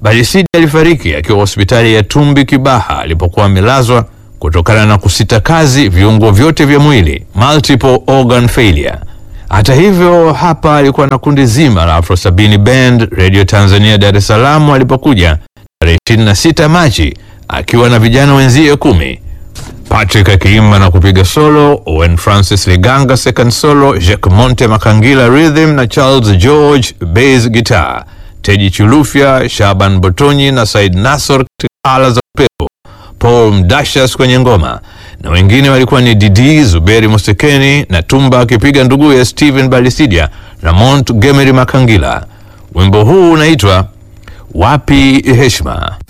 Balisidi alifariki akiwa hospitali ya Tumbi Kibaha alipokuwa amelazwa kutokana na kusita kazi viungo vyote vya mwili, multiple organ failure. Hata hivyo, hapa alikuwa na kundi zima la Afro Sabini Band Radio Tanzania Dar es Salaam alipokuja tarehe 26 Machi akiwa na vijana wenzie kumi. Patrick akiimba na kupiga solo, Owen Francis Liganga second solo, Jacques Monte Makangila rhythm na Charles George bass guitar, Teji Chulufya, Shaban Botonyi na Said Nasor katika ala za upepo, Paul Mdashas kwenye ngoma na wengine walikuwa ni Didi Zuberi Mosekeni na Tumba akipiga nduguye Steven Balisidia na Montgomery Makangila. Wimbo huu unaitwa Wapi Heshima.